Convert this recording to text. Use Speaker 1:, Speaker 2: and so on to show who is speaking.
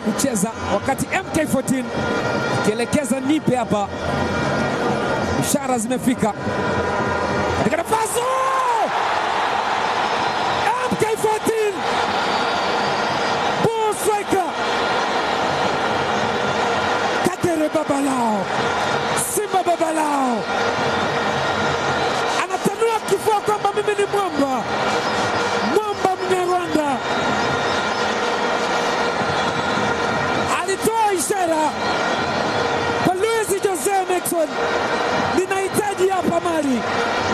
Speaker 1: kucheza, wakati MK14 ikielekeza nipe hapa. Ishara zimefika katika nafasi MK14 ball striker Kagere baba lao, Simba baba lao, anatanua kifua kwamba mimi ni mwamba, mwamba Mnyarwanda. Alitoa ishara kwa Luis Jose Miquissone, ninahitaji hapa mali